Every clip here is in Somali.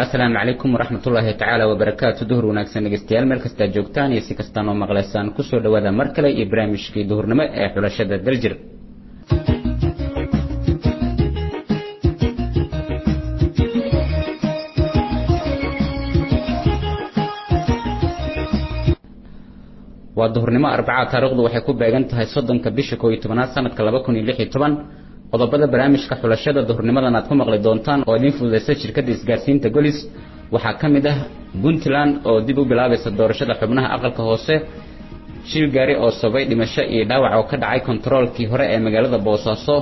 asalaamu calaykum waraxmatullaahi tacaala wabarakaatu duhur wanaagsan dhegeystayaal meel kastaa joogtaan iyo si kastaan oo maqleysaan kusoo dhawaada mar kale iyo barnaamijkii duhurnimo ee xulashada daljir waa duhurnimo arbaca taarikhdu waxay ku beegan tahay soddonka bisha koo iyo tobanaad sanadka laba kun iyo lix iyo toban qodobada barnaamijka xulashada duhurnimadan aad ku maqli doontaan oo idiin fududaysa shirkadda isgaarsiinta golis waxaa ka mid ah puntland oo dib u bilaabaysa doorashada xubnaha aqalka hoose shil gaari oo sabay dhimasho iyo dhaawac oo ka dhacay kontaroolkii hore ee magaalada boosaaso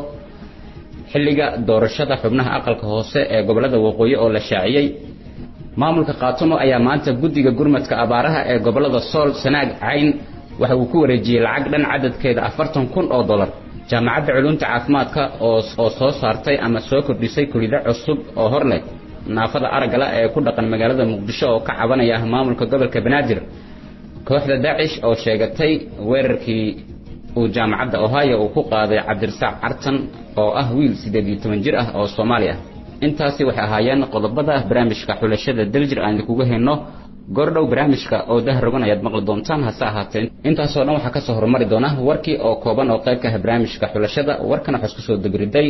xilliga doorashada xubnaha aqalka hoose ee gobolada waqooyi oo la shaaciyey maamulka kaatumo ayaa maanta guddiga gurmadka abaaraha ee gobolada sool sanaag cayn waxa uu ku wareejiyey lacag dhan cadadkeeda afartan kun oo dollar jaamacadda culumta caafimaadka oo soo saartay ama soo kordhisay kulido cusub oo hor leh naafada araggala ee ku dhaqan magaalada muqdisho oo ka cabanaya maamulka gobolka banaadir kooxda daacish oo sheegatay weerarkii uu jaamacadda ohio uu ku qaaday cabdirasaaq cartan oo ah wiil siddeed iyo toban jir ah oo soomaali ah intaasi waxay ahaayeen qodobada barnaamijka xulashada daljir aan idinkugu hayno goordhow barnaamijka oo dahrogan ayaad maqli doontaan hase ahaatee intaasoo dhan waxaa kasoo horumari doona warkii oo kooban oo qayb ka ah barnaamijka xulashada warkana waxaa isku soo degriday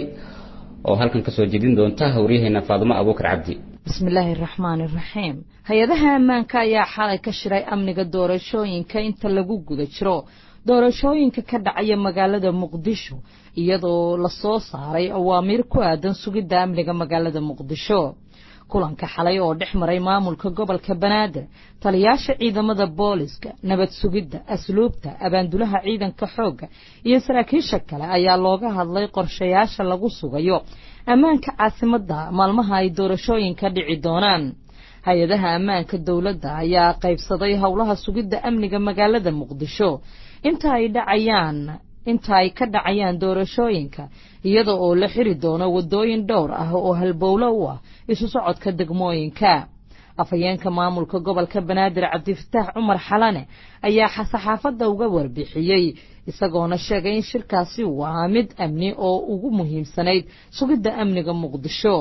oo halkan kasoo jeedin doonta waryaheena faadumo abuukar cabdi bismillaahi raxmaani raxiim hay-adaha ammaanka ayaa xalay ka shiray amniga doorashooyinka inta lagu guda jiro doorashooyinka ka dhacaya magaalada muqdisho iyadoo lasoo saaray awaamiir ku aadan sugidda amniga magaalada muqdisho kulanka xalay oo dhex maray maamulka gobolka banaadir taliyaasha ciidamada booliska nabad sugidda asluubta abaandulaha ciidanka xoogga iyo saraakiisha kale ayaa looga hadlay qorshayaasha lagu sugayo ammaanka caasimadda maalmaha ay doorashooyinka dhici doonaan hay-adaha ammaanka dowladda ayaa qaybsaday howlaha sugidda amniga magaalada muqdisho inta ay dhacayaan inta ay ka dhacayaan doorashooyinka iyada oo la xiri doono waddooyin dhowr ah oo halbowlo u ah isu socodka degmooyinka afhayeenka maamulka gobolka banaadir cabdifataax cumar xalane ayaa saxaafadda uga warbixiyey isagoona sheegay in shirkaasi uu ahaa mid amni oo ugu muhiimsanayd sugidda amniga muqdisho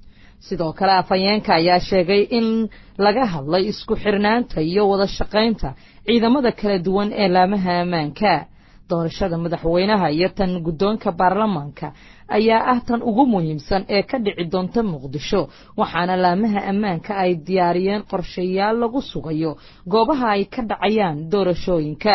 sidoo kale afhayeenka ayaa sheegay in laga hadlay isku xirnaanta iyo wada shaqaynta ciidamada kala duwan ee laamaha ammaanka doorashada madaxweynaha iyo tan guddoonka baarlamaanka ayaa ah tan ugu muhiimsan ee ka dhici doonta muqdisho waxaana laamaha ammaanka ay diyaariyeen qorshayaal lagu sugayo goobaha ay ka dhacayaan doorashooyinka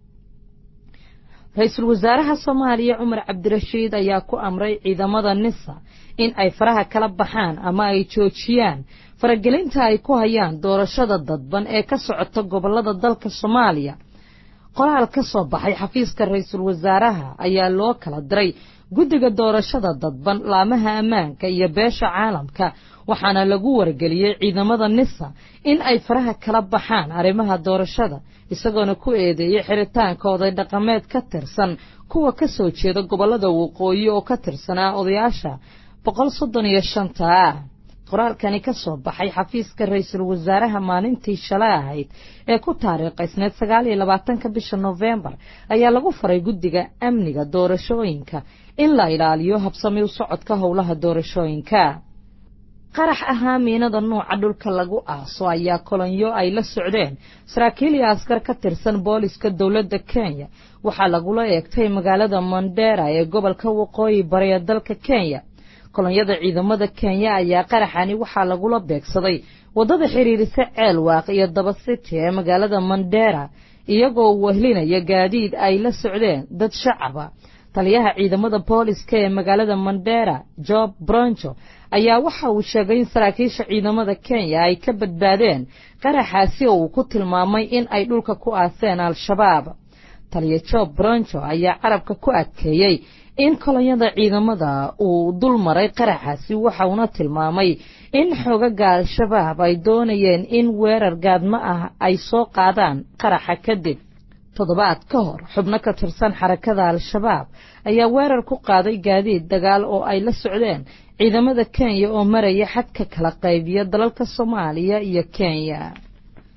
ra-iisul wasaaraha soomaaliya cumar cabdirashiid ayaa ku amray ciidamada nisa in ay faraha kala baxaan ama ay joojiyaan faragelinta ay ku hayaan doorashada dadban ee ka socota gobolada dalka soomaaliya qoraal ka soo baxay xafiiska ra-iisul wasaaraha ayaa loo kala diray guddiga doorashada dadban laamaha ammaanka iyo beesha caalamka waxaana lagu wargeliyey ciidamada nisa in ay faraha kala baxaan arrimaha doorashada isagoona ku eedeeyey xiritaanka oday dhaqameed ka tirsan kuwa ka soo jeeda gobollada waqooyi oo ka tirsanaa odayaasha boqol soddon iyo shanta ah qoraalkani ka soo baxay xafiiska ra-iisul wasaaraha maalintii shalay ahayd ee ku taariikhaysneed sagaal iyo labaatanka bisha nofembar ayaa lagu faray guddiga amniga doorashooyinka in la ilaaliyo habsami u socodka howlaha doorashooyinka qarax ahaa miinada nuuca dhulka lagu aaso ayaa kolonyo ay la socdeen saraakiil iyo askar ka tirsan booliska dowladda kenya waxaa lagula eegtay magaalada mondera ee gobolka waqooyi bari ee dalka kenya kolonyada ciidamada kenya ayaa qaraxani waxaa lagula beegsaday waddada xidhiirisa ceelwaaq iyo dabasiti ee magaalada mondera iyagoo wehlinaya gaadiid ay la socdeen dad shacaba taliyaha ciidamada booliska ee magaalada mondera job broncho ayaa waxa uu sheegay in saraakiisha ciidamada kenya ay ka badbaadeen qaraxaasi oo uu ku tilmaamay in ay dhulka ku aaseen al-shabaab taliya job broncho ayaa carabka ku adkeeyey in kolonyada ciidamada uu dul maray qaraxaasi waxauna tilmaamay in xoogaga al-shabaab ay doonayeen in weerar gaadmo ah ay soo qaadaan qaraxa kadib toddobaad ka hor xubno ka tirsan xarakada al-shabaab ayaa weerar ku qaaday gaadiid dagaal oo ay la socdeen ciidamada kenya oo maraya xadka kala qaybiya dalalka soomaaliya iyo kenya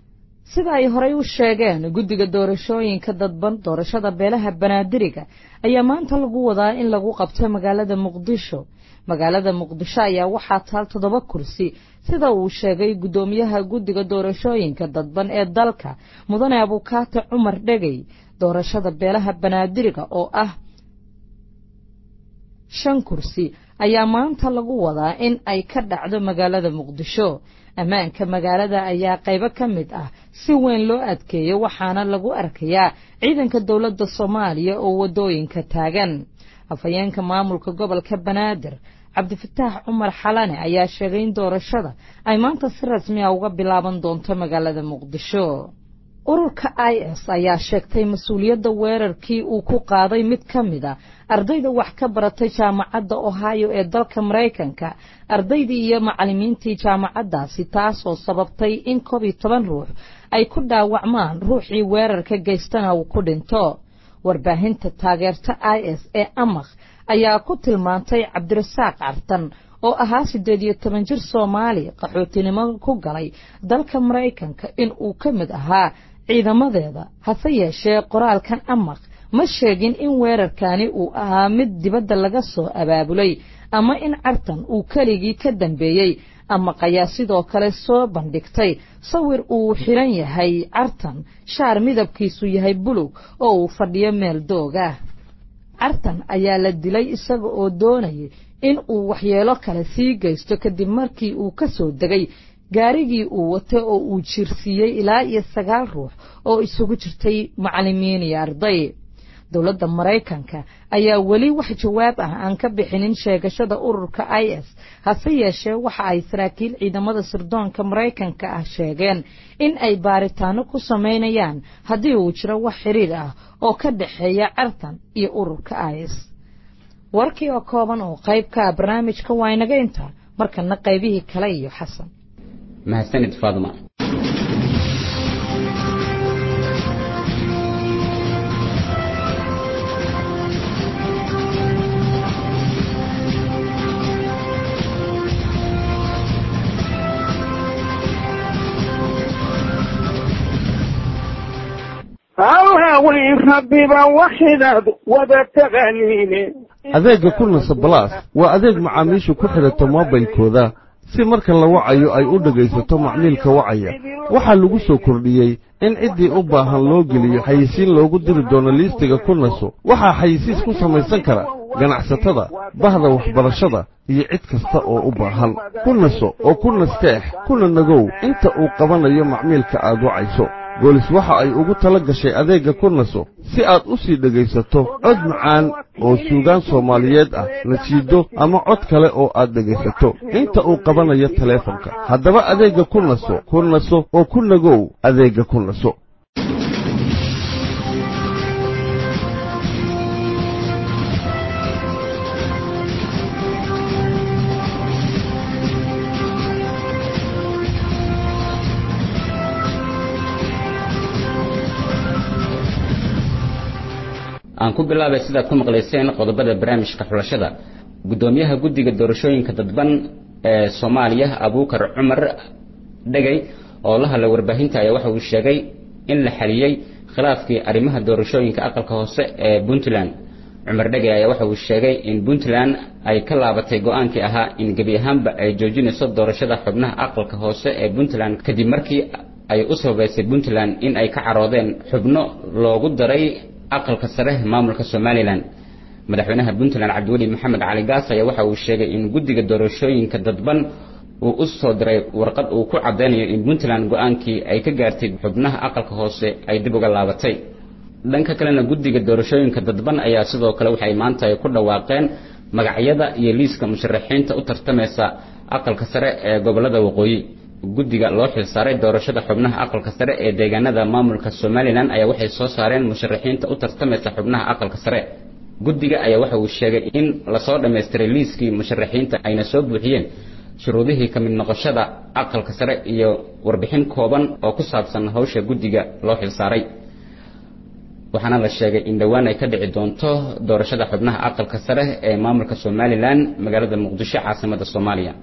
sida ay horey u sheegeen guddiga doorashooyinka dadban doorashada beelaha banaadiriga ayaa maanta lagu wadaa in lagu qabto magaalada muqdisho magaalada muqdisho ayaa waxaa taal toddoba kursi sida uu sheegay guddoomiyaha guddiga doorashooyinka dadban ee dalka mudane abukaate cumar dhegey doorashada beelaha banaadiriga oo ah shan kursi ayaa maanta lagu wadaa in ay ka dhacdo magaalada muqdisho ammaanka magaalada ayaa qaybo ka mid ah si weyn loo adkeeyo waxaana lagu arkayaa ciidanka dowladda soomaaliya oo waddooyinka taagan afhayeenka maamulka gobolka banaadir cabdifataax cumar xalane ayaa sheegay in doorashada ay maanta si rasmi a uga bilaaban doonto magaalada muqdisho ururka i s ayaa sheegtay mas-uuliyadda weerarkii uu ku qaaday mid ka mid a ardayda wax ka baratay jaamacadda ohio ee dalka maraykanka ardaydii iyo macallimiintii jaamacaddaasi taasoo sababtay in koob iyo toban ruux ay ku dhaawacmaan ruuxii weerarka geystana uu ku dhinto warbaahinta taageerta i s ee amaq ayaa ku tilmaantay cabdirasaaq cartan oo ahaa siddeed iyo toban jir soomaali qaxootinimo ku galay dalka maraykanka in uu ka mid ahaa ciidamadeeda hase yeeshee qoraalkan amaq ma sheegin in weerarkani uu ahaa mid dibadda laga soo abaabulay ama in cartan uu keligii ka dambeeyey amaq ayaa sidoo kale soo bandhigtay sawir uu xidhan yahay cartan shaar midabkiisu yahay bulug oo uu fadhiyo meel doog ah cartan ayaa la dilay isaga oo doonayay in uu waxyeelo kale sii geysto kadib markii uu ka soo degay gaarigii uu watay oo uu jirsiiyey ilaa iyo sagaal ruux oo isugu jirtay macallimiin iyo arday dowladda maraykanka ayaa weli wax jawaab ah aan ka bixinin sheegashada ururka i s hase yeeshee waxa ay saraakiil ciidamada sirdoonka maraykanka ah sheegeen in ay baaritaano ku samaynayaan haddii uu jiro wax xiriir ah oo ka dhexeeya cartan iyo ururka i s warkii oo kooban oo qayb ka ah barnaamijka waa inaga intaa markana qaybihii kale iyo xasan mahadsanid faadma hawhawin rabbiba waxidaad wada taqaaniine adeegga kulnasa balaas waa adeeg macaamiishu ku xidhato moobilkooda si marka la wacayo ay u dhegaysato macmiilka wacaya waxaa lagu soo kordhiyey in ciddii u baahan loo geliyo xayisiin loogu diri doono liistiga kulnaso waxaa xayisiis ku samaysan kara ganacsatada bahda waxbarashada iyo cid kasta oo u baahan ku naso oo ku nasteex kuna nagow inta uu qabanayo macmiilka aad wacayso boolis waxa ay ugu tala gashay adeegga ku naso si aad u sii dhegaysato cod macaan oo suugaan soomaaliyeed ah nasiido ama cod kale oo aad dhegaysato inta uu qabanayo taleefanka haddaba adeegga ku naso ku naso oo ku nagow adeegga ku naso aan ku bilaabay sidaad ku maqlayseen qodobada barnaamijka xulashada guddoomiyaha guddiga doorashooyinka dadban ee soomaaliya abuukar cumar dhegay oo la hadlay warbaahinta ayaa waxa uu sheegay in la xaliyey khilaafkii arrimaha doorashooyinka aqalka hoose ee puntland cumar dhegay ayaa waxa uu sheegay in puntland ay ka laabatay go-aankii ahaa in gebi ahaanba ay joojinayso doorashada xubnaha aqalka hoose ee puntland kadib markii ay u sababaysay puntland in ay ka caroodeen xubno loogu daray aqalka sare maamulka somalilan madaxweynaha puntland cabdiweli maxamed cali gaas ayaa waxa uu sheegay in guddiga doorashooyinka dadban uu u soo diray warqad uu ku caddaynayo in puntland go-aankii ay ka gaartay xubnaha aqalka hoose ay dib uga laabatay dhanka kalena guddiga doorashooyinka dadban ayaa sidoo kale waxay maanta ay ku dhawaaqeen magacyada iyo liiska musharaxiinta u tartamaysa aqalka sare ee gobolada waqooyi guddiga loo xilsaaray doorashada xubnaha aqalka sare ee deegaanada maamulka somalilan ayaa waxay soo saareen musharaxiinta u tartamaysa xubnaha aqalka sare guddiga ayaa waxa uu sheegay in lasoo dhammaystiray liiskii musharaxiinta ayna soo buuxiyeen shuruudihii ka mid noqoshada aqalka sare iyo warbixin kooban oo ku saabsan hawsha guddiga loo xilsaaray waxaana la sheegay in dhowaan ay ka dhici doonto doorashada xubnaha aqalka sare ee maamulka somalilan magaalada muqdisho caasimada soomaaliya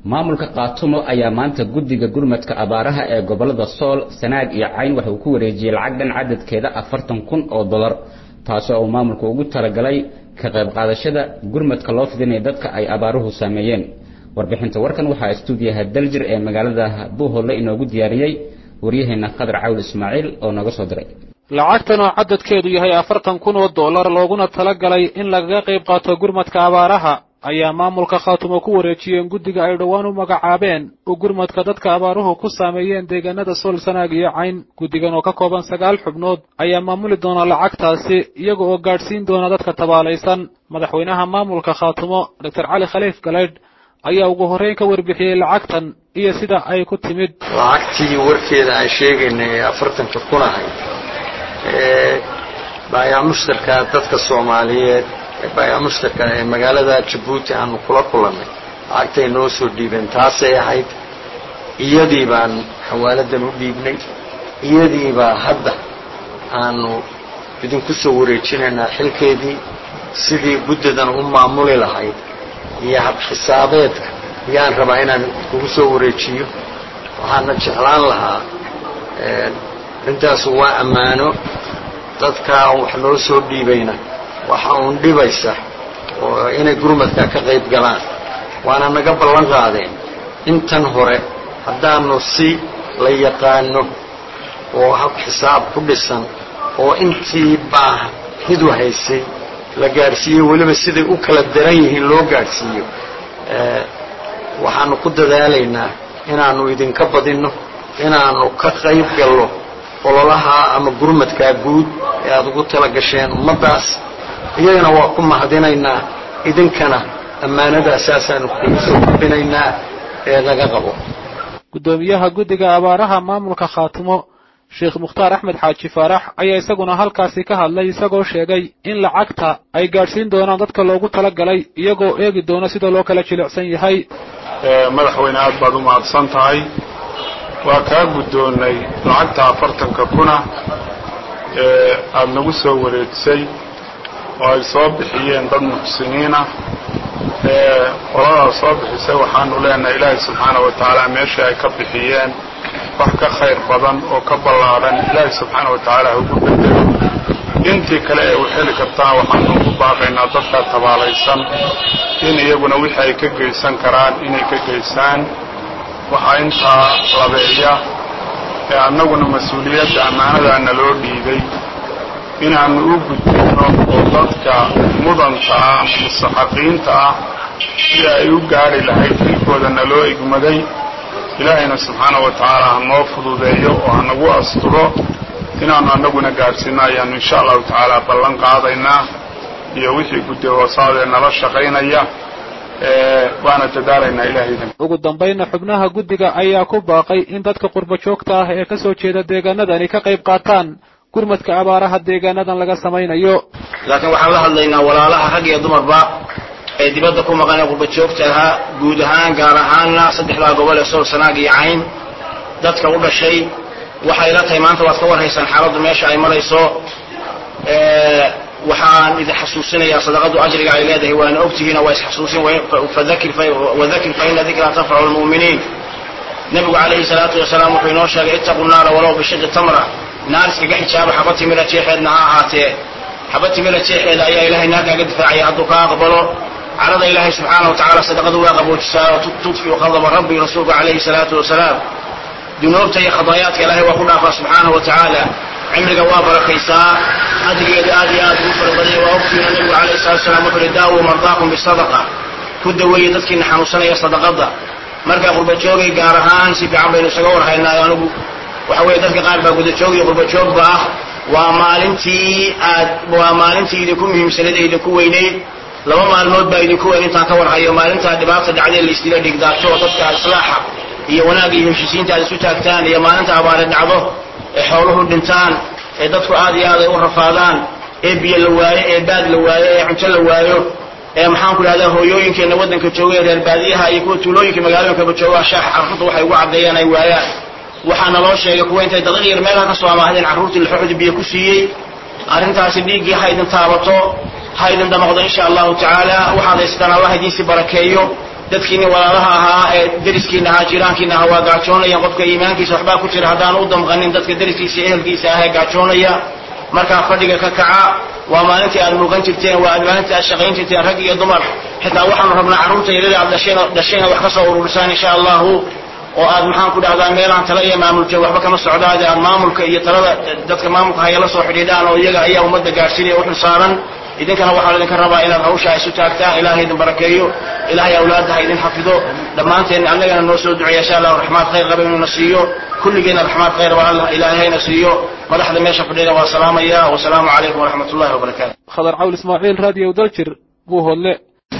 maamulka qaatumo ayaa maanta guddiga gurmadka abaaraha ee gobolada sool sanaag iyo cayn waxa uu ku wareejiyey lacag dhan cadadkeeda afartan kun oo dollar taasi oo uu maamulku ugu talagalay ka qayb qaadashada gurmadka loo fidinaya dadka ay abaaruhu saameeyeen warbixinta warkan waxaa istuudiyaha daljir ee magaalada buuholle inoogu diyaariyey waryaheena khadar cawl ismaaciil oo nooga soo diray lacagtan oo cadadkeedu yahay afartan kun oo dollar looguna talagalay in lagaga qayb qaato gurmadka abaaraha ayaa maamulka khaatumo ku wareejiyeen guddiga ay dhowaan u magacaabeen oo gurmadka dadka abaaruhu ku saameeyeen deegaanada sool sanaag iyo cayn guddigan oo ka kooban sagaal xubnood ayaa maamuli doona lacagtaasi iyaga oo gaadhsiin doona dadka tabaalaysan madaxweynaha maamulka khaatumo doctor cali khaliif galeydh ayaa ugu horreyn ka warbixiyey lacagtan iyo sida ay ku timid lacagtii warkeeda aan sheegaynay ee afartanka kun ahayd ee baayaa mushtarka dadka soomaaliyeed baayaa mushtarka ee magaalada jabuuti aanu kula kulannay lacagtay noo soo dhiibeen taasay ahayd iyadii baan xawaaladan u dhiibnay iyadiibaa hadda aanu idinku soo wareejinaynaa xilkeedii sidii guddidan u maamuli lahayd iyo habxisaabeedka ayaan rabaa inaan kugu soo wareejiyo waxaana jeclaan lahaa intaasu waa ammaano dadkaa wax noo soo dhiibayna waxa uun dhibaysa oo inay gurmadka ka qayb galaan waana naga ballan qaadeen intan hore haddaanu si la yaqaano oo hab xisaab ku dhisan oo intii baa hidu haysay la gaadhsiiyo weliba siday u kala daran yihiin loo gaadhsiiyo waxaanu ku dadaalaynaa inaannu idinka badinno inaannu ka qayb gallo ololaha ama gurmadkaa guud ee aad ugu tala gasheen ummaddaas iyagana waa ku mahadinaynaa idinkana ammaanadaasaasaan kugu soo gudbinaynaa ee laga qabo guddoomiyaha guddiga abaaraha maamulka khaatimo sheekh mukhtaar axmed xaaji faarax ayaa isaguna halkaasi ka hadlay isagoo sheegay in lacagta ay gaadhsiin doonaan dadka loogu tala galay iyagoo eegi doona sida loo kala jilicsan yahay madaxweyne aad baad u mahadsan tahay waa kaa guddoonnay lacagta afartanka kuna ee aada nagu soo wareejisay oo ay soo bixiyeen dad muxsiniinah ee qoladaas soo bixisay waxaanu leenahay ilaahay subxaana wa tacaala meeshii ay ka bixiyeen wax ka khayr badan oo ka ballaadhan ilaahay subxaana wa tacaala ha ugu bedelo intii kale ee u heli kartaan waxaanu ugu baaqaynaa dadkaa tabaalaysan in iyaguna wixii ay ka geysan karaan inay ka geysaan waxaa intaa labeeya ee annaguna mas-uuliyadda ammaanadaana loo dhiibay inaannu u gudbinno oo dadka mudanka ah mustaxaqiinta ah si ay u gaadhi lahayd xilkoodana loo igmaday ilaahayna subxaana wa tacaala ha noo fududeeyo oo ha nagu asturo inaannu annaguna gaadhsiinno ayaannu insha allahu tacaala ballan qaadaynaa iyo wixii guddi hoosaadee nala shaqaynaya waana dadaalaynaa ilahaydan ugu dambayna xubnaha guddiga ayaa ku baaqay in dadka qurbo joogta ah ee ka soo jeeda deegaanadani ka qayb qaataan gurmadka abaaraha deegaanadan laga samaynayo laakiin waxaan la hadlaynaa walaalaha rag iyo dumarba ee dibadda ku maqan ee qurba joogta ahaa guud ahaan gaar ahaanna saddexdaa gobol ee sool sanaag iyo cayn dadka u dhashay waxay la tahay maanta waad ka warhaysaan xaaladdu meesha ay marayso waxaan idin xasuusinayaa sadaqadu ajriga ay leedahay waana ogtihiinoo waa isxasuusin wadakir fa ina dikraa tanfacu lmu'miniin nebigu calayhi salaatu wasalaam wuxuu inoo sheegay ittaqu naara walow bishiqi tamra naar iskaga xijaaba xaba timira jeexeedna ha ahaatee xaba timira jeexeeda ayaa ilahay naarkaaga difaacaya hadduu kaa aqbalo carada ilaahay subxaana wa tacala sadaqadu waa qaboojisaa oo tudfiu qadaba rabbi rasuulku calayhi salaatu wasalaam dunuubta iyo khadaayaadka ilaahay waa ku dhaafaa subxaana wa tacaala cimriga waa barakaysaa ajrigeedu aad iyo aad ugu fara badanya waa ogtiina nebigu calayhi salatu wasalaam wuxuu uhi daawuu mardaakum bisadaqa ku daweeye dadkiina xanuunsanaya sadaqada markaa qurbajoogay gaar ahaan si fiican baynu isaga warhaynaa anigu waxa weeye dadka qaar baa gudajoog iyo qurbajoogba ah waa maalintii aad waa maalintii idinku muhiimsanayd ee idinku weynayd laba maalmood baa idinku weyn intaan ka warhayo maalintaa dhibaata dhacdee laysdila dhigdaagto oo dadka islaaxa iyo wanaagga iyo heshiisiinta aad isu taagtaan iyo maalinta abaare dhacdo ee xooluhu dhintaan ee dadku aad iyo aad ay u rafaadaan ee biyo la waayo ee baad la waayo ee cunto la waayo ee maxaan ku dhahdaa hooyooyinkeenna waddanka jooga ee reer baadiyaha iyo kuwa tuulooyinka magaalooyinkaba jooga shaaxa carruurta waxay ugu caddeeyaan ay waayaan waxaana loo sheegay kuwa intay daqiiq yar meelaha ka soo amaahdeen carruurtii laxooxda biyo ku siiyey arrintaasi dhiiggii haydin taabato haydin dhamaqdo insha allahu tacaala waxaad haystaan allah idiinsi barakeeyo dadkiinni walaalaha ahaa ee deriskiina ahaa jiraankiina ahaa waa gaajoonayaan qofka iimaankiisa waxbaa ku jira haddaan u damqanin dadka deriskiisa iyo ehelkiisa ah ee gaajoonaya markaa fadhiga ka kaca waa maalintii aad muuqan jirteen waa maalintii aad shaqayn jirteen rag iyo dumar xitaa waxaanu rabnaa carruurta yaryada aad dhasheen dhasheen wax ka soo ururisaan insha allahu oo aad maxaan ku dhahdaa meelaan tala iyo maamulka waxba kama socdaade aad maamulka iyo talada dadka maamulka hayala soo xidhiidhaan oo iyaga ayaa ummadda gaadhsiinaya u xilsaaran idinkana waxaa idinka rabaa inaad hawshaa isu taagtaan ilaahay idin barakeeyo ilaahay awlaadda ha idin xafido dhammaanteen annagana noo soo duceeya insha allahu raxmaad khayr qaba inuuna siiyo kulligeena raxmaad khayr ba allah ilaahay hayna siiyo madaxda meesha fadhida waa salaamaya wasalaamu calaykum waraxmat ullahi wabarakaatu khadar cawl ismaaciil raadiyo daljir buu hodle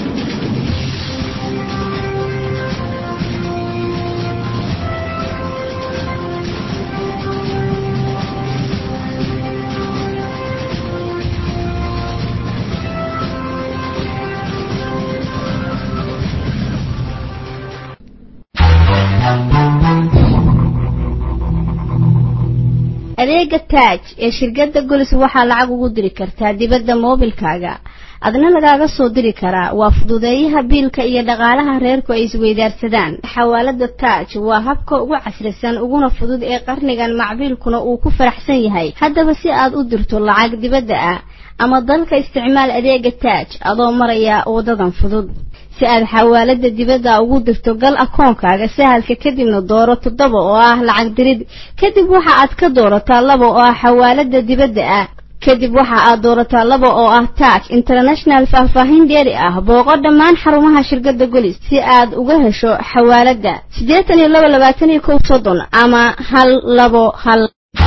adeega taaj ee shirkadda golis waxaa lacag ugu diri kartaa dibadda moobilkaaga adna lagaaga soo diri karaa waa fududeeyaha biilka iyo dhaqaalaha reerku ay isweydaarsadaan xawaalada taaj waa habka ugu casrisan uguna fudud ee qarnigan macbiilkuna uu ku faraxsan yahay haddaba si aad u dirto lacag dibadda ah ama dalka isticmaal adeega taaj adoo maraya wadadan fudud si aad xawaalada dibadda ugu dirto gal akoonkaaga sahalka kadibna dooro toddoba oo ah lacag dirid kadib waxa aad ka doorataa laba oo ah xawaalada dibadda ah kadib waxa aad doorataa laba oo ah taaj international faahfaahin dheeri ah booqo dhammaan xarumaha shirkadda golis si aad uga hesho xawaalada siddeetan iyo laba labaatan iyo kow soddon ama hal labo hal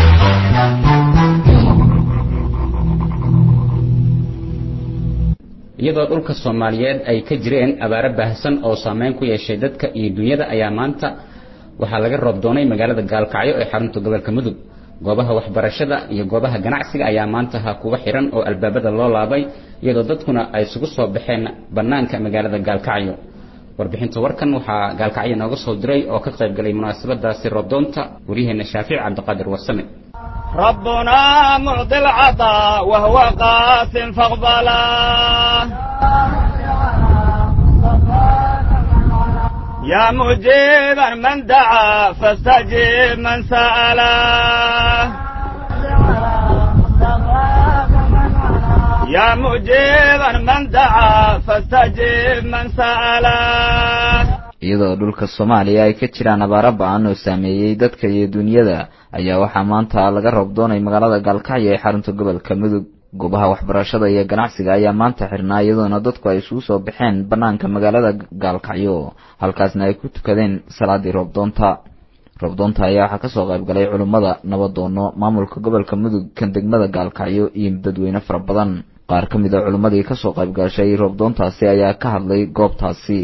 iyadoo dhulka soomaaliyeed ay ka jireen abaaro baahsan oo saameyn ku yeeshay dadka iyo dunyada ayaa maanta waxaa laga roob doonay magaalada gaalkacyo ee xarunta gobolka mudug goobaha waxbarashada iyo goobaha ganacsiga ayaa maanta ha kuga xiran oo albaabada loo laabay iyadoo dadkuna ay isugu soo baxeen bannaanka magaalada gaalkacyo warbixinta warkan waxaa gaalkacyo nooga soo diray oo ka qayb galay munaasabadaasi roobdoonta waryaheena shaafic cabdiqaadir warsame ربنا معطي العطاء وهو قاس فاقبلا يا مجيبا من دعا فاستجيب من سألا يا مجيبا من دعا فاستجيب من سألا iyadoo dhulka soomaaliya ay ka jiraan abaaro ba-an oo saameeyey dadka iyo dunyada ayaa waxaa maanta laga roob doonay magaalada gaalkacyo ee xarunta gobolka mudug goobaha waxbarashada iyo ganacsiga ayaa maanta xirnaa iyadoona dadku ay isugu soo baxeen bannaanka magaalada gaalkacyo halkaasna ay ku tukadeen salaadii roobdoonta roobdoonta ayaa waxaa kasoo qayb galay culummada nabadoono maamulka gobolka mudug kan degmada gaalkacyo iyo dadweyne fara badan qaar ka mid a culimmadii kasoo qayb gashay roobdoontaasi ayaa ka hadlay goobtaasi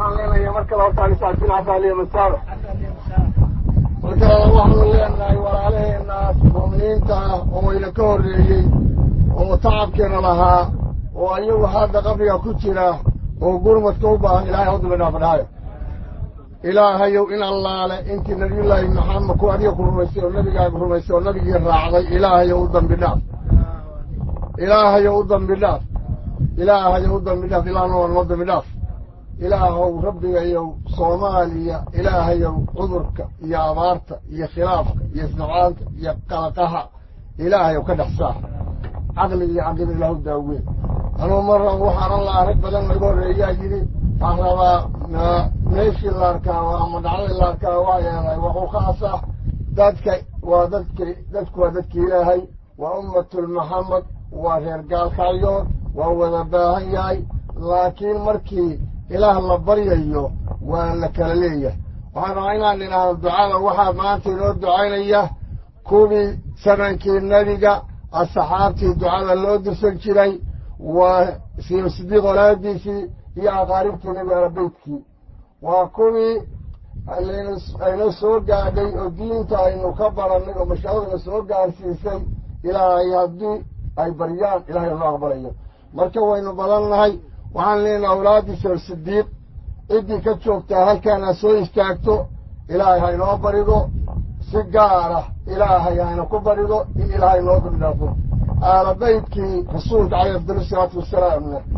marka waxaanu leenahay walaalaheenaas mu'miniinta ah oo ina ka horreeyey oo tacabkeena lahaa oo ayagu hadda qabriga ku jira oo gurmadka u baahan ilaahay hawdaba dhaafadhaayo ilaahayow in allaale intii nabiyullaahi maxamed ku adiga ku rumaysay oo nabigaaga rumaysay oo nabigii raacday ilaahayow u dambi dhaaf ilaahayow u dambi dhaaf ilaahayow u dambi dhaaf ilaahna waa noo dambi dhaaf ilaahow rabbigayow soomaaliya ilaahayow cudurka iyo abaarta iyo khilaafka iyo isnacaanta iyo qalaqaha ilaahayow ka dhex saar caqliga iyo caqida ilaahu daaween anuu marra waxaanan la arag badan laga horreeyaa yidhi waxaan rabaa meeshii la arkaa ama dhacdadii la arkaa waa yeelay waxuu khaas ah dadka waa dadki dadku waa dadki ilaahay waa ummatulmaxamed waa reer gaalkacyood waa wada baahan yahay laakiin markii ilaah la baryayo waa la kala leeyahay waxaan rabaa inaan idhaahdo ducada waxaa maanta inoo ducaynaya kuwii sanankii nebiga asxaabtii ducada loo dirsan jiray waa sidiiq walaadiisii iyo aqaaribtii nebi alabeydkii waa kuwii aynoo soo gaadhay oo diinta aynu ka barannay oo mashaaqadna soo gaadhsiisay ilaahay haddii ay baryaan ilahay loo aqbalayo marka waynu badannahay waxaan leenaha awlaadii sheer sidiiq ciddii ka joogtaa halkaana soo istaagto ilaahay ha inoo barido si gaara ilaahay hayna ku barido in ilaahay noo dambidhaafo aala baydkii rasuulka caleyh afdal salaatu wasalaamna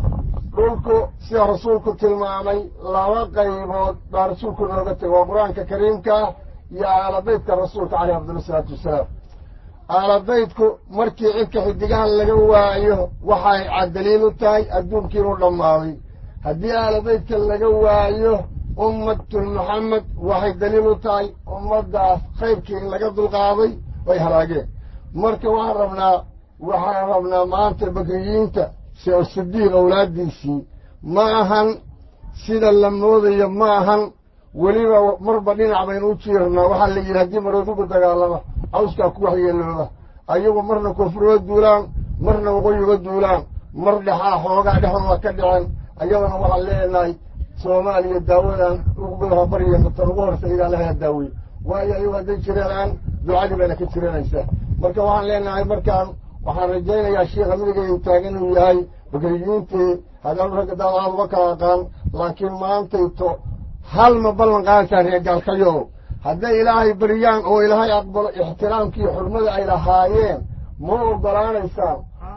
dhulku sida rasuulku tilmaamay laba qaybood baa rasuulku nooga tegay waa qur-aanka kariimka ah iyo aalabaydka rasuulka caleyh afdal salaatu wasalaam aalabaydku markii cidka xidigaha laga waayo waxay caddaliil u tahay adduunkii inuu dhammaaday haddii aalabaydka laga waayo ummatul maxamed waxay daliil u tahay ummaddaas khayrkii in laga dulqaaday way halaageen marka waxaan rabnaa waxaan rabnaa maanta bakriyiinta sheekh sidiiq awlaaddiisii ma ahan sida la moodayo ma ahan weliba marba dhinac baynu u jiirnaa waxaa la yidhi haddii maroodugu dagaalama cawskaa ku waxyeelooda ayagu marna koonfuruga duulaan marna waqooyiga duulaan mar dhexaa xoogaa dhexdooda ka dhicen ayadana waxaan leenahay soomaaliya daawadan uguha baryaysa tan ugu horsa ilaalahaa daawey waayo ayagu hadday jireenaan ducadii bayna ka jiranaysaa marka waxaan leenahay markaan waxaan rajaynayaa sheikha midigeedu taagan inuu yahay bakriyiintii hadaan ragga daadaad uga kala aqaan laakiin maantayto hal ma ballan qaadataan reer gaalkayo hadday ilaahay baryaan oo ilaahay aqbalo ixtiraamkii xurmada ay lahaayeen ma ogolaanaysaan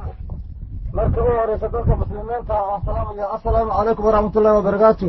marka u horeysa dadka muslimiinta asalaamaya assalaamu calaykum waraxmat ullahi wabarakaatu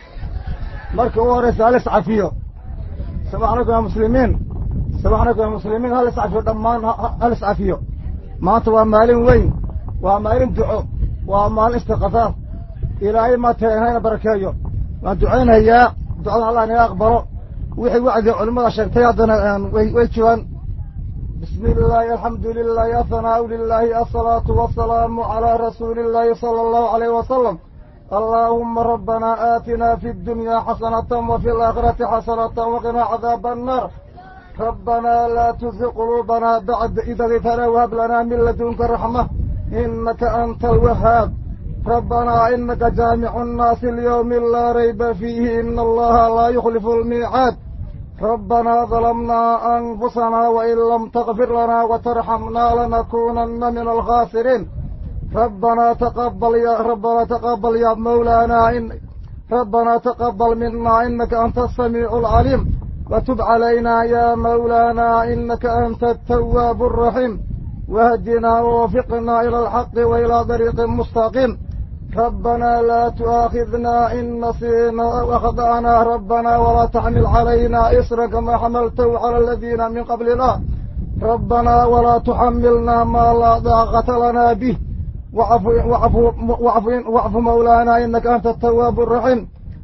marka u horeysa hal iscafiyo sabax calaykum ya muslimiin sabax calaykum ya muslimiin hal iscafiyo dhammaan hal iscafiyo maanta waa maalin weyn waa maalin duco waa maalin istiqafaar ilaahay maata hayna barakeeyo waan ducaynayaa ducada allah inaga aqbalo wixii wacdi culimmada sheegtay haddana way joogaan bismi illaahi alxamdu lilaahi athanaau lilaahi asalaatu wasalaamu calaa rasuuli illaahi sala allahu calayh wasalam allaahuma rabbanaa aatinaa fi ddunyaa xasanatan wa fi alaakhirati xasanatan waqinaa cadaaba annaar rabbanaa laa tuzig quluubanaa bacda id hadaytanaa wahab lanaa min ladunka raxma inaka anta alwahaab rabbanaa inaka jaamicu nnaasi lyowmi laa rayba fiihi ina allaha laa yukhlifu almiicaad rabbanaa dalamnaa anfusanaa wain lam takfir lanaa watarxamnaa lanakuunanna min alkhaasiriin rabbanaa taqabal ya rabbanaa taqabal ya mawlaanaa rabbanaa taqabal minaa inaka anta asamiicu alcaliim watub calaynaa ya mawlaanaa inaka anta atawaabu alraxiim wahdinaa wawafiqnaa ila alxaqi wa ilaa dariiqin mustaqiim ربنا لا تؤاخذنا إن نسينا وأخطأنا ربنا ولا تحمل علينا إصرا كما حملته على الذين من قبلنا ربنا ولا تحملنا ما لا طاقة لنا به واعف واعف واعف واعف مولانا إنك أنت التواب الرحيم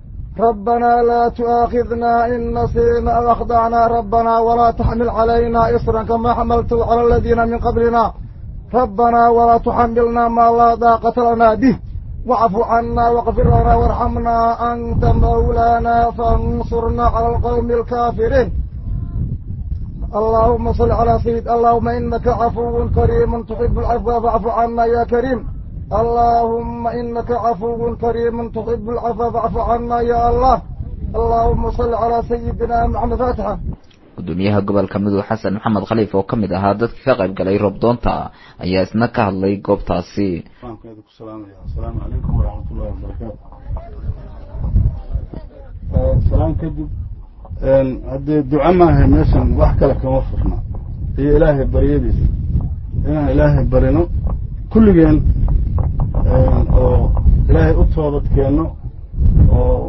ربنا لا تؤاخذنا إن نسينا وأخطأنا ربنا ولا تحمل علينا إصرا كما حملته على الذين من قبلنا ربنا ولا تحملنا ما لا طاقة لنا به واعف عنا واغفر لنا وارحمنا أنت مولانا فانصرنا على القوم الكافرين اللهم صل على سيد اللهم إنك عفو كريم تحب العفو فاعف عنا يا كريم اللهم إنك عفو كريم تحب العفو فاعف عنا يا الله اللهم صل على سيدنا محمد فاتحة gudoomiyaha gobolka mudug xasan maxamed khaliif oo ka mid ahaa dadka ka qayb galay roobdoonta ayaa isna ka hadlay goobtaasi asalaamu calaykum waraxmatullahi wabarakaatu salaan kadib haddee duco maaha meeshan wax kale kama furna iyo ilaahay baryadiisa inaan ilaahay barino kulligeen oo ilaahay u toobad keenno oo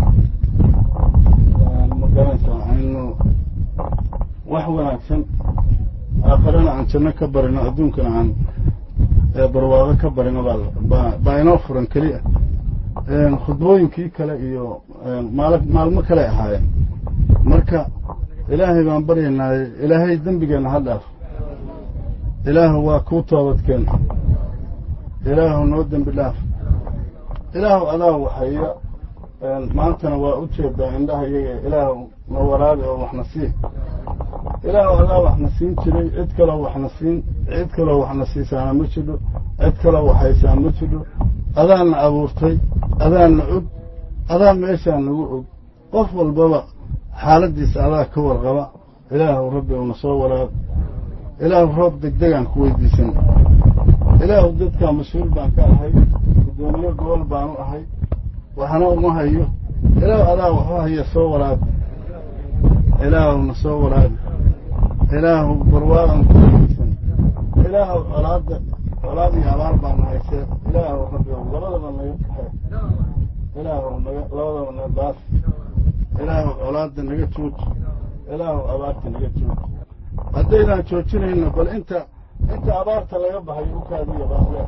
magaranaysa aynu wax wanaagsan aakharena aan janno ka barino adduunkana aan barwaaqo ka barino baa baa inoo furan keliya khudbooyinkii kale iyo maal maalmo kale ahaayeen marka ilaahay baan baryaynaa ilaahay dembigeenna ha dhaaf ilaahu waa kuu toobadkeen ilaahu noo dembi dhaaf ilaahu adaa waxaya maantana waa u jeedaa indhaha iyaga ilaahu na waraabi oo waxna sii ilaahu adaa waxna siin jiray cid kaloo waxna siin cid kaloo waxna siisaana ma jidho cid kaloo waxhaysaa ma jidho adaana abuurtay adaana og adaa meeshaa nagu og qof walbaba xaaladdiisa adaa ka warqaba ilaahu rabbi una soo waraab ilaahu roob degdegaan ku weydiisan ilaahu dadkaa mas-uul baan ka ahay guddoomiye gobol baanu ahay waxna uma hayo ilaahu adaa waxu haya soo waraabi ilaahuna soo waraabi ilaahu barwaaqan ku weydiisan ilaahu colaadda colaad iyo abaar baana haysee ilaahu rabbi labadaba naga kaxee ilaahu naga labadaba naga daaf ilaahu colaadda naga jooji ilaahu abaarta naga jooji haddaynaan joojinayno bal inta inta abaarta laga baxay u kaadiya baale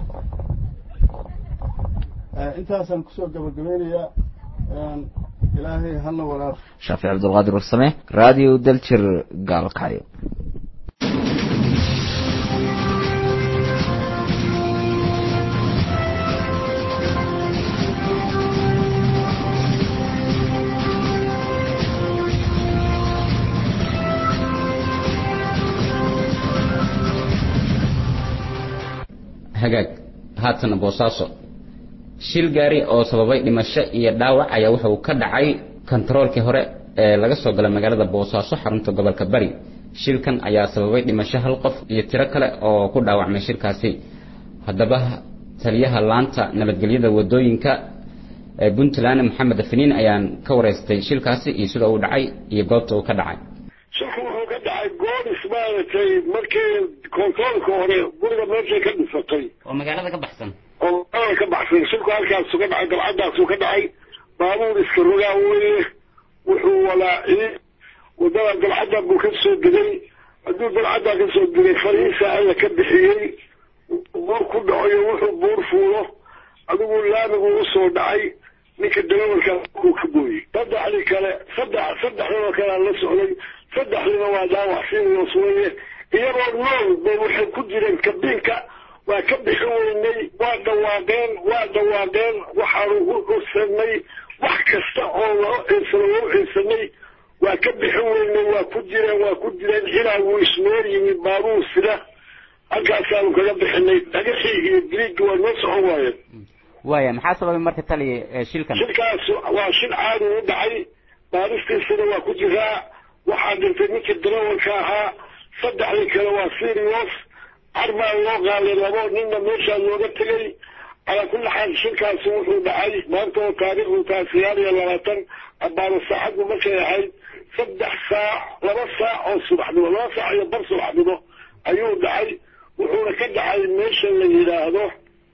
intaasaan kusoo gabagabeynayaa ilaahay hana walaal shaafic cabdulqaadir warsame radio daljir gaalkacyo hagaag haatana boosaaso shil gaari oo sababay dhimasho iyo dhaawac ayaa waxa uu ka dhacay kontaroolkii hore ee laga soo gala magaalada boosaaso xarunta gobolka bari shilkan ayaa sababay dhimasho hal qof iyo tiro kale oo ku dhaawacmay shilkaasi haddaba taliyaha laanta nabadgelyada wadooyinka ee puntland maxamed afiniin ayaan ka wareystay shilkaasi iyo sida uu dhacay iyo goobta uu ka dhacay shilku wuxuu ka dhacay goonis maaragtay markii kontaroolka hore guriga meeshay ka dhisatay oo magaalada ka baxsan oo magaalada ka baxsan shilku halkaasu ka dhacay dabcadaasuu ka dhacay baabuur iska rogaa weye wuxuu walaaciyey wadada dabcadda buu ka soo degay hadduu dabcaddaa ka soo degay fariisa alla ka bixiyey buur ku dhacayo wuxuu buur fuulo adigu laamigu usoo dhacay ninka darawalka uu ka gooyey saddexdii kale saddex saddexdaba kalea la socday saddexdiina waa dhaawac sirios weye iyagoo nool bay waxay ku jireen kabiinka waa ka bixi weynay waa dhawaaqeen waa dhawaaqeen waxaanu u ursanay wax kasta oo loo ciirsano loo ciirsanay waa ka bixi weynay waa ku jireen waa ku jireen ilaa wuu isnoor yimi baabuur sida halkaasaanu kaga bixinay dhagaxii iyo diriigga waa noo socon waayeen waaya maxaa sababay marka taliya shilkan shilkaas waa shil caadi u dhacay baaristiisana waa ku jiraa waxaa dhintay ninkii darawalka ahaa saddexdii kale waa sirios carbaa loo qaaday labo ninna meeshaa looga tegay calaa kulli xaal shilkaasi wuxuu dhacay maanta oo taariikhdu tahay sagaal iyo labaatan abaana saacaddu markay ahayd saddex saac laba saac oo subaxnimo laba saac iyo bar subaxnimo ayuu dhacay wuxuuna ka dhacay meesha la yidhaahdo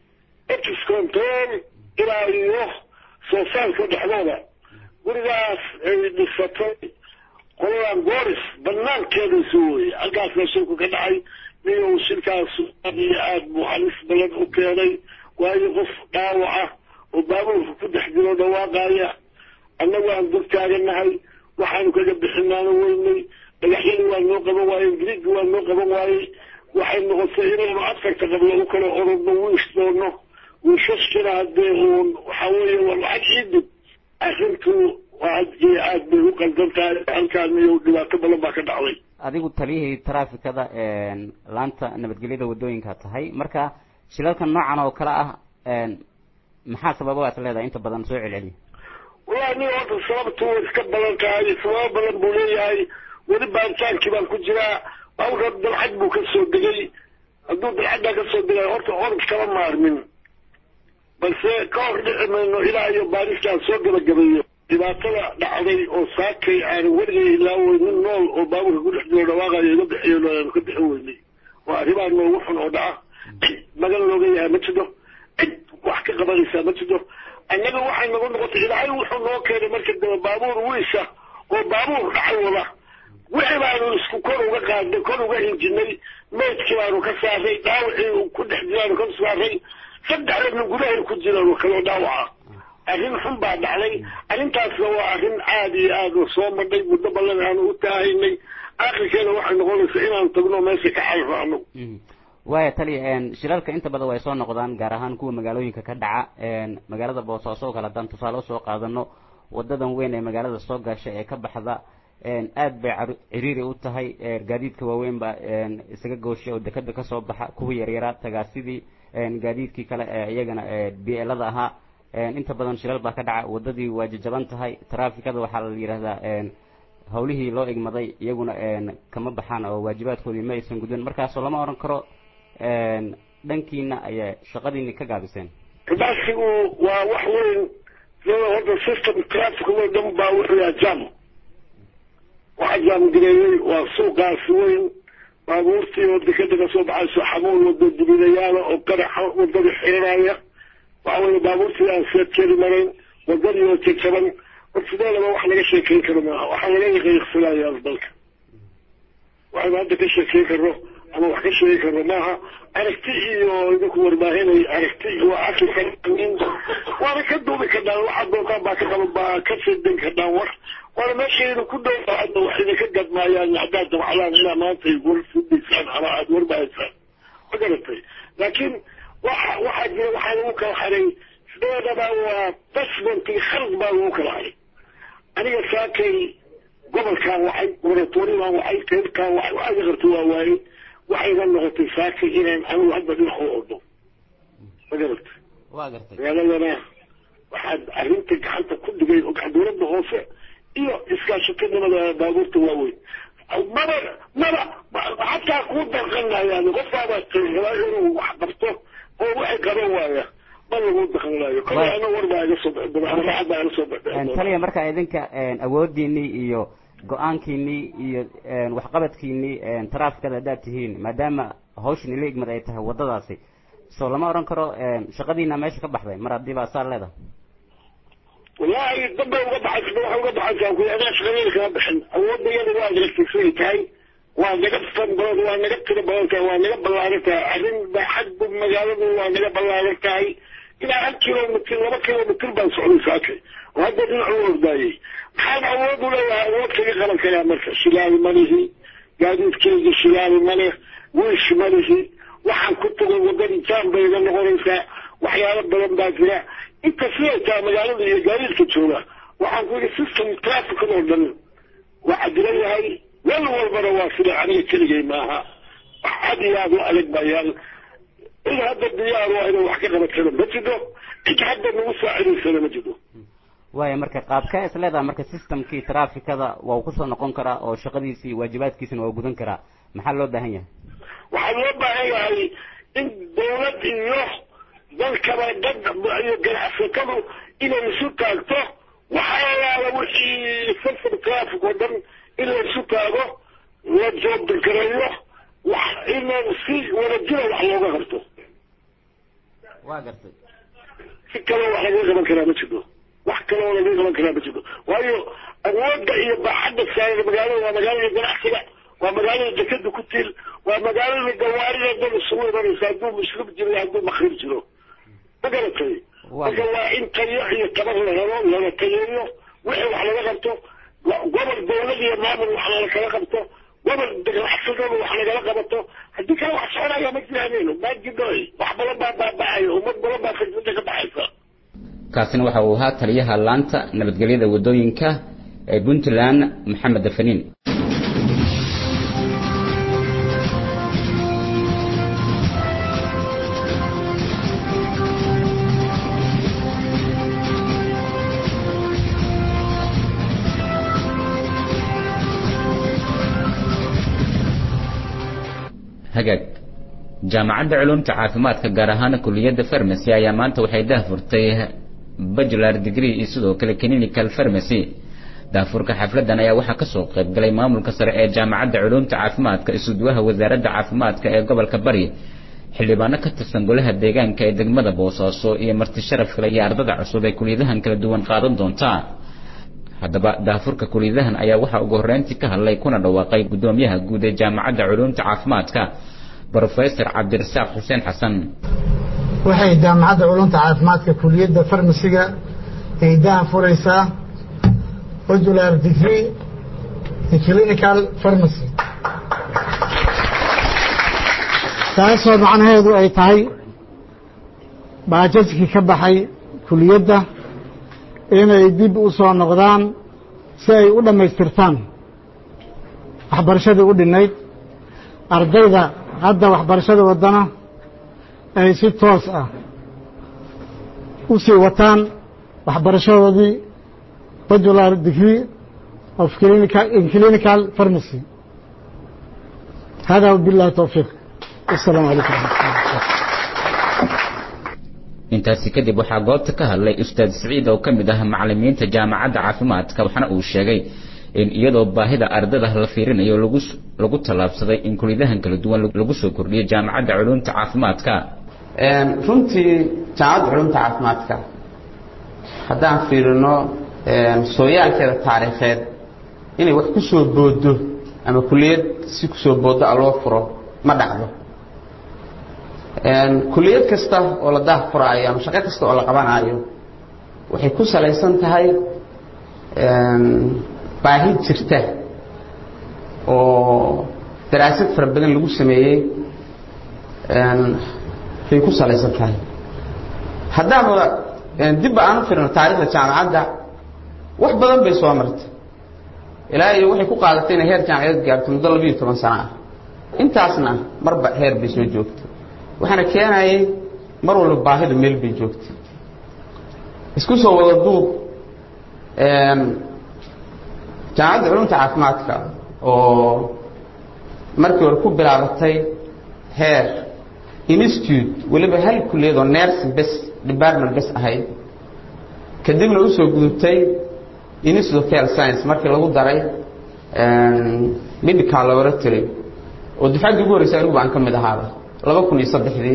ex control ilaa iyo soosaanka dhexdooda gurigaas ay dhisatay qoladan goris banaankeedasi weye halkaasna shilku ka dhacay niyow shilkaas aad iyo aad buu halis badan u keenay waayo qof dhaawaca oo baabuurka ku dhex jiro dhawaaqaaya annagu aan dul taaganahay waxaanu kaga bixinaano weynay dhagaxyadii waa noo qaban waayey griigii waa noo qaban waayey waxay noqotay inaynu afarta qablo u kala orodno wiish doono wiishashkina haddee uun waxaa weeye war lacag ciidib arrintu aad iyo aad bay u qaldan tahay halkaan iyo dhibaato badan baa ka dhacday adigu taliyihii taraafikada laanta nabadgelyada wadooyinka tahay marka shilalkan noocan oo kale ah maxaa sababa waad leedahay inta badan soo celceliya wallahi nin horta sababtu way iska badan tahay sababo badan buu leeyahay weli baaritaankii baan ku jiraa baaburka dalcad buu ka soo degay hadduu dalcaddaa ka soo degay horta orod kama maarmin balse ka hor dhici mayno ilaa iyo baaristaan soo gabagabeeyo dhibaatada dhacday oo saakay aan weligay ilaawey nin nool oo baaburka ku dhex jiro dhawaaqayo iga bixiyo aanu ka bixin weynay waa arrimaa noogu xun oo dhaca magan looga yahay ma jiro cid wax ka qabanaysaa ma jiro annaga waxay nagu noqotay ilaahay wuxuu noo keenay marka dambe baabuur wiisha oo baabuur dhacay wada wixii baanu isku kor uga qaadnay kor uga hinjinay meydkii baanu ka saaray dhaawacii ku dhex jiraanu ka saaray saddexda nin gudahay ku jiraan kaloo dhaawaca arrin xun baa dhacday arrintaasna waa arrin aada iyo aada soo madhay muddo ballan aanu u taahaynay aakhirkeeda waxay noqonaysaa inaanu tagno meesha ka xalro anagu waaya taliya shilalka inta badan way soo noqdaan gaar ahaan kuwa magaalooyinka ka dhaca magaalada boosaaso oo kale haddaan tusaale usoo qaadano wadadan weyn ee magaalada soo gasha ee ka baxda aad bay ciriiri u tahay gaadiidka waaweyn baa isaga goosha oo dekada kasoo baxa kuwa yaryara tagaasidii gaadiidkii kale ee iyagana bielada ahaa inta badan shilal baa ka dhaca wadadii waa jajaban tahay traafikada waxaa la yidhahdaa hawlihii loo igmaday iyaguna kama baxaan oo waajibaadkoodii ma aysan gudin markaasoo lama oran karo dhankiina ayay shaqadiini ka gaabiseen kabacsigu waa wax weyn sida horta system trafficoo dhan baa wuxuu yaha jam waxa jaam gareeyey waa suuqaasi weyn baabuurtii oo dekeda ka soo baxayso xamuul wado duminayaala oo qaraxa wadada xiranaya waxa weye baabuurtii aan seedkeedi marayn wadadii oo jajaban war sideedaba wax laga sheekeyn karo maaha waxaa laga yaqiiqsanayaa dalka waxaynu hadda ka sheekeyn karno ama wax ka sheegi karno maaha aragti iyo idinku warbaahinay aragti waa arki karnin waana ka duubi karnaan waxaad doontaan baa ka qaba baa ka sidin karnaan war waana meeshaynu ku dhowdaadna wax idinka gadmaayaan haddaad dabcdaan ilaa maanta ay war fudaysaan ama aada warbahaysaan ma garatay laakiin waxa waxaa jira waxaa lagu kala haray sideedaba waa basbantii khalad baa lagu kala haray aniga saakay gobolkaan wacay goboratoorimaan wacay qaybkaan wacay waxaga qabta waa waayey waxayna noqotay saakay inaan anigu hadda dhinac u ordo ma garatay magaaladana waxaad arrinta gacanta ku dhigay oo gacan dowladda hoose iyo iskaashatanimada baabuurta waaweyn maba maba hataa kuu daqanayaan qofkaaba rabaa inuu wax qabto oo waxay qaban waaya ma lagu daqanayo kale ana war baa iga soo baa iga soo baxday taliya marka idinka awoodiinii iyo go-aankiinii iyo waxqabadkiinii taraafikada haddaad tihiin maadaama hawshan ila igmad ay tahay waddadaasi soo lama odhan karo shaqadiina meesha ka baxday mar haddii baa saa leedahay wallaahi damba uga baxaysa waxa uga baxaysaa ku adaa shaqadeeda kama bixin awoodda iyada waa naga figsay tahay waa naga fan badan waa naga tiro badan tahay waa naga ballaaran tahay arrin xagga magaaladu waa naga ballaaran tahay ilaa hal kilomitr laba kilomitr baan socday saakay oo hadda dhinac u ordaayey maxaan awood u leeyahay awood kaga qaban karaa marka shilaali ma lihi gaadiidkeyga shilaali ma leh wiish ma lihi waxaan ku tagay waddadii jaan bay iga noqonaysaa waxyaalo badan baa jira inta siday tahay magaalada iyo gaadiidka jooga waxaan ku yidhi system trafficad oo dhan waa cadilan yahay meel walbana waa sida aniga keligay maaha wax aad iyo aad u adag bayaan cid hadda diyaar waa inuu wax ka qaban karo ma jiro cid hadda nagu saacidaysana ma jiro waaya marka qaabkaa is leedaha marka systemkii trafikada waa uu kusoo noqon karaa oo shaqadiisii waajibaadkiisana waa gudan karaa maxaa loo baahan yahay waxaa loo baahan yahay in dawlad iyo dalkaba dad iyo ganacsatadu inay isu taagto waxaa yaala wixii system traffic oo dhan in la isu taago la joobdagareeyo wax in si wadajira wax looga qabto waa gartay si kaloo wax lagaga qaban karaa ma jiro wax kaloo lagaga qaban karaa ma jiro waayo awoodda iyo baaxadda saaran magaalada waa magaalada ganacsiga waa magaalada dekada ku tiil waa magaalada gawaarida dad isugu imanaysa hadduu muslim jiro iyo hadduu makrib jiro ma garatay marka waa in tayo iyo tabar la helo lala tayeeyo wixii wax laga qabto gobol dawlad iyo maamul wax lala kala qabto gobol ganacsadaba wax lagala qabato haddii kale wax soconaya ma jiraaneeno maa jidoy wax badan baa baaba'aya ummad badan baa fajmada ka baxaysa kaasina waxa uu ahaa taliyaha laanta nabadgelyada waddooyinka ee puntland maxamed dafaniin hagaag jaamacadda culumta caafimaadka gaar ahaan kuliyadda farmacy ayaa maanta waxay daahfurtay bajular degree iyo sidoo kale clinical farmacy daafurka xafladan ayaa waxaa kasoo qaybgalay maamulka sare ee jaamacadda culumta caafimaadka isuduwaha wasaaradda caafimaadka ee gobolka bari xildhibaano ka tirsan golaha deegaanka ee degmada boosaaso iyo marti sharaf kale iyo ardada cusub ee kuliyadahan kala duwan qaadan doonta haddaba daafurka kuliyadahan ayaa waxaa ugu horreyntii ka hadlay kuna dhawaaqay guddoomiyaha guud ee jaamacadda culumta caafimaadka brofesor cabdirasaaq xuseen xasan waxay jaamacadda culumta caafimaadka kuliyadda farmasiga ay daha furaysaa regular degree in clinical pharmacy taasoo macnaheedu ay tahay baajajkii ka baxay kuliyadda inay dib u soo noqdaan si ay u dhammaystirtaan waxbarashadii u dhinayd ardayda hadda waxbarashada waddana ay si toos ah u sii wataan waxbarashadoodii regular degree of clinical in clinical pharmacy hada billahi towfiiq assalaamu calaykum intaasi kadib waxaa goobta ka hadlay ustaad siciid oo ka mid ah macalimiinta jaamacadda caafimaadka waxaana uu sheegay in iyadoo baahida ardada la fiirinayo lagu lagu tallaabsaday in kuliyadahan kala duwan lagu soo kordhiyo jaamacadda culumta caafimaadka runtii jaamacadda culumta caafimaadka haddaan fiirino sooyaalkeeda taariikheed inay wax ku soo boodo ama kuliyad si kusoo boodo a loo furo ma dhacdo kuliyad kasta oo la daah furaayo ama shaqo kasta oo la qabanaayo waxay ku salaysan tahay baahi jirta oo daraasad fara badan lagu sameeyey bay ku salaysan tahay haddaanba dibba aan u firino taarikhda jaamacadda wax badan bay soo martay ilaa iyo waxay ku qaadatay inay heer jaamacadeed gaarto muddo labiiyo toban sano ah intaasna marba heer bay soo joogtay waxaana keenayay mar walba baahidu meel bay joogtay isku soo wada duub jaamacadda culumta caafimaadka oo markii hore ku bilaabatay heer institute weliba hal kuliyad oo nursing bes department bes ahayd kadibna usoo gudubtay institute of health science markii lagu daray medical laboratory oo dufcaddii ugu horreysay anigu baan ka mid ahaaba laba kun iyo saddexdii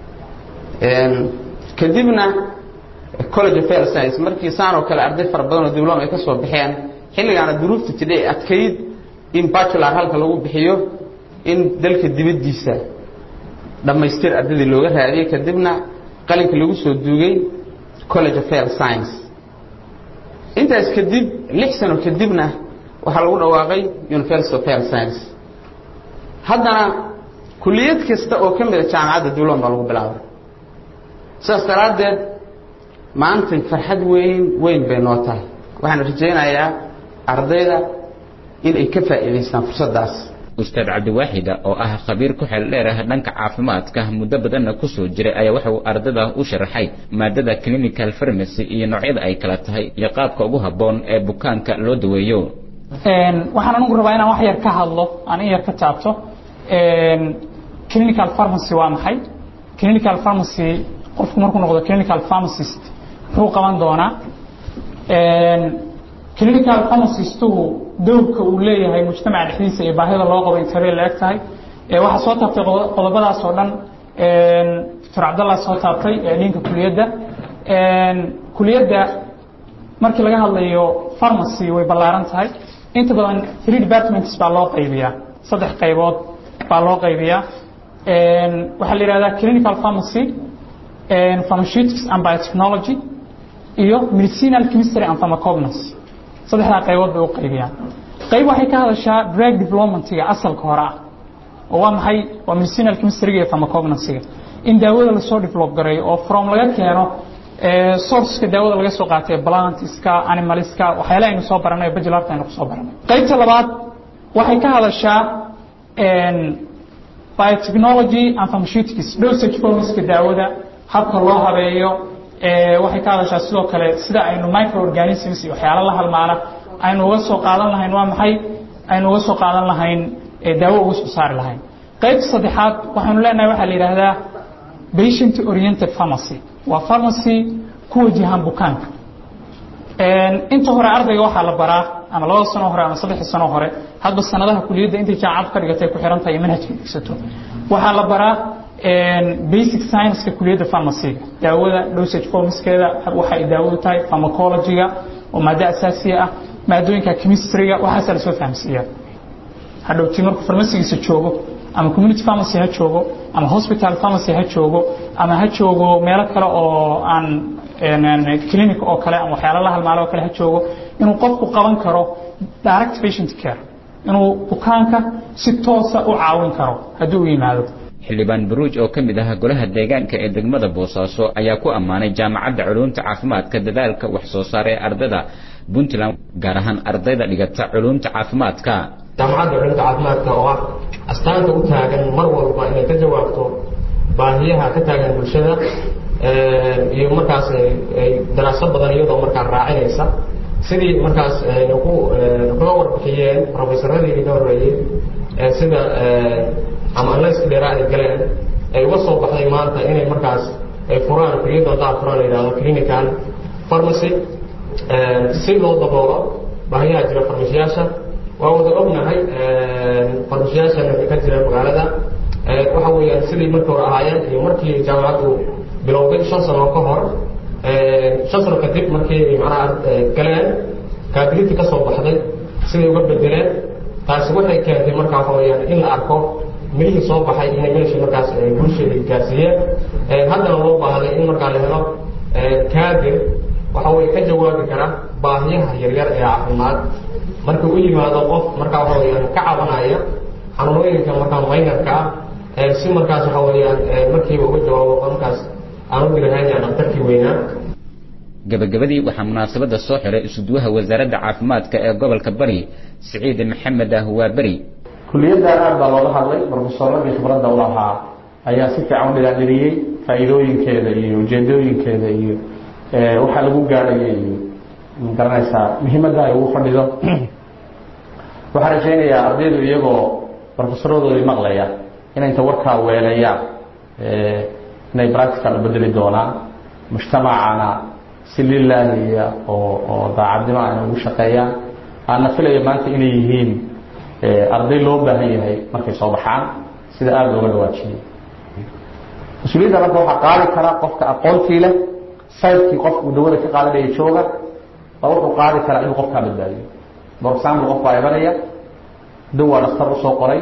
kadibna college of health science markii saan oo kale arday fara badan oo diblom ay ka soo baxeen xilligaana duruufta jidhay adkayd in bachelor halka lagu bixiyo in dalka dibaddiisa dhammaystir ardaydii looga raadiyey kadibna qalinka lagu soo duugay college of health science intaas kadib lix sano kadibna waxaa lagu dhawaaqay university of health science haddana kuliyad kasta oo ka mida jaamacadda duulon baa lagu bilaabay sidaas daraaddeed maanta farxad weyn weyn bay noo tahay waxaan rajaynayaa ardayda in ay ka faa'iidaystaan fursaddaas ustaad cabdiwaaxida oo ah khabiir ku xeel dheer ah dhanka caafimaadka muddo badanna ku soo jiray ayaa waxa uu ardada u sharaxay maadada clinical pharmacy iyo noocyada ay kala tahay iyo qaabka ugu habboon ee bukaanka loo daweeyo waxaan anigu rabaa inaan wax yar ka hadlo aan in yar ka taabto clinical pharmacy waa maxay clinical pharmacy qofku markuu noqdo clinical pharmacist muxuu qaban doonaa clinical pharmacistuhu dowrka uu leeyahay mujtamaca dhexdiisa iyo baahida loo qabo intee la eg tahay waxaa soo taabtay qodobadaas oo dhan doctor cabdallah soo taabtay dhinka kuliyadda kuliyadda markii laga hadlayo pharmacy way ballaaran tahay inta badan three departments baa loo qaybiyaa saddex qaybood baa loo qaybiyaa waxaa la yidhahdaa clinical pharmacy pharmaceutics and biotechnology iyo medicinal chemistry and pharmacognosy saddexdaa qaybood bay u qaybiyaan qayb waxay ka hadashaa drug developmentiga asalka hore ah oo waa maxay waa medicinal chemistryga iyo pharmacognosy-ga in daawada lasoo develop gareeyo oo from laga keeno sourceka daawada laga soo qaatay plantiska animaliska waxyaala aynu soo baranay bajilarta aynu kusoo baranay qaybta labaad waxay ka hadashaa biotechnology and pharmaceutics dosage formska daawada habka loo habeeyo waxay ka hadashaa sidoo kale sida aynu microorganisms iyo waxyaalo la halmaala aynu uga soo qaadan lahayn waa maxay aynu uga soo qaadan lahayn daawo uga soo saari lahayn qaybta saddexaad waxaynu leenahay waxaa la yidhaahdaa patient oriented pharmacy waa pharmacy ku wajahan bukaanka inta hore ardayga waxaa la baraa ama labada sano hore ama saddexda sano hore hadba sanadaha kuliyadda intay jaamacad ka dhigatay ku xiran tahay manhajka dhigsato waxaa la baraa basic science-ka kuliyadda pharmacy-ga daawada dosage formskeeda waxa ay daawadu tahay pharmacology-ga oo maado asaasiya ah maadooyinka chemistry-ga waxaasaa lasoo fahamsiiyaa hadhowtii markuu farmasigiisa joogo ama community pharmacy ha joogo ama hospital pharmacy ha joogo ama ha joogo meelo kale oo aan clinic oo kale ama waxyaalo la halmaalo oo kale ha joogo inuu qofku qaban karo direct patient care inuu bukaanka si toosa u caawin karo haddii u yimaado xildhibaan baruuj oo ka mid ah golaha deegaanka ee degmada boosaaso ayaa ku ammaanay jaamacadda culuumta caafimaadka dadaalka wax soo saar ee ardada puntland gaar ahaan ardayda dhigata culuumta caafimaadka jaamacadda culuumta caafimaadka oo ah astaanta u taagan mar walba inay ka jawaabto baahiyaha ka taagan bulshada iyo markaas ay daraasad badan iyadoo markaa raacinaysa sidii markaas ku kuga warbixiyeen profesaradii ka horreeyey sida ama analyska dheeraa ay galeen ay uga soo baxday maanta inay markaas ay furaan kuliyadda daa furaan la yidhahdo clinical pharmacy si loo daboolo baahiyaha jira farmashiyaasha waa wada ognahay farmashiyaashana ka jira magaalada waxa weeyaan sidii markii hore ahaayeen iyo markii jaamacaddu bilowday shan sano ka hor shan sano kadib markii macnaha galeen kaabiliti ka soo baxday siday uga bedeleen taasi waxay keentay markaa waxa weeyaan in la arko mirihii soo baxay inay meeshii markaas bulshada gaarsiiyeen haddana loo baahday in markaa la helo kaadir waxa weye ka jawaabi kara baahiyaha yaryar ee caafimaad marka u yimaado qof markaa waxa weeyaan ka cabanaya xanuunooyinka markaa maynarka ah si markaas waxa weeyaan markiiba uga jawaabo markaas aan u dirahanya dhakhtarkii weynaa gabagabadii waxaa munaasabadda soo xiray isuduwaha wasaaradda caafimaadka ee gobolka bari siciid maxamed ahwaa beri kuliyadda aad baa looga hadlay brofesoradii khibradda u lahaa ayaa si fiican u dhigaadhiriyey faa'iidooyinkeeda iyo ujeedooyinkeeda iyo waxaa lagu gaadhaya iyo magaranaysaa muhiimadda ay ugu fadhido waxaan rajaynayaa ardaydu iyagoo brofesaradoodii maqlaya inay inta warkaa weeleeyaan inay practical u bedeli doonaan mujtamacana si lilaahiya oo oo daacadnimo ayna ugu shaqeeyaan aana filaya maanta inay yihiin arday loo baahan yahay markay soo baxaan sida aada looga dhawaajiyey mas-uuliyadda marka waxaa qaadi kara qofka aqoontii leh saydkii qofku dawada ka qaadanaya jooga baa wuxuu qaadi karaa inuu qofkaa badbaadiyo for example qof baa imanaya dawaa dhaktar usoo qoray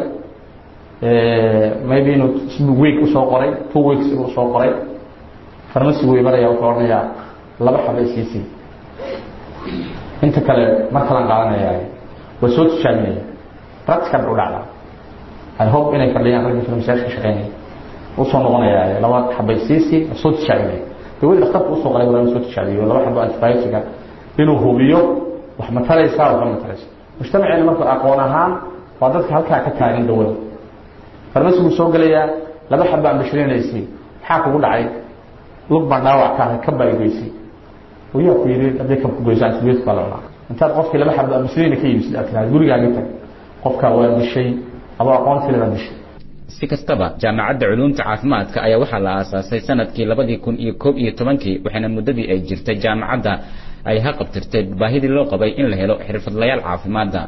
maybe inuu week usoo qoray two weeks inuu usoo qoray farmasigu imanaya wuxuu odhanayaa laba xaba isiisii inta kale mar kalan qaadanaya waa soo tijaabinaya practical u dhacdaa i hope inay fadhiyaan raggii farmasiyaasha ka shaqeynaya usoo noqonaya laba xaba isiisii soo tijaabinaya dawadi dhaktarku usoo qoray waa soo tijaabiyo laba xabo antibiotica inuu hubiyo wax ma taraysaa wax ma taraysa mujtamaceena marka aqoon ahaan waa dadka halkaa ka taagan dawada farmasigu soo gelayaa laba xabo aan bashirinaysay maxaa kugu dhacay lug baan dhaawac ka ahay kaba igeysay wayaa ku yidhi hadday kabku goyso antibiotic baa la cunaa intaad qofkii laba xabo ambasirina ka yimisid aad tiraad gurigaaga tag qofkaa waa dishay adoo aqoontiile baa dishay si kastaba jaamacadda culuumta caafimaadka ayaa waxaa la aasaasay sanadkii labadii kun iyo koob iyo tobankii waxaana muddadii ay jirtay jaamacadda ay haqabtirtay baahidii loo qabay in la helo xirfadlayaal caafimaadda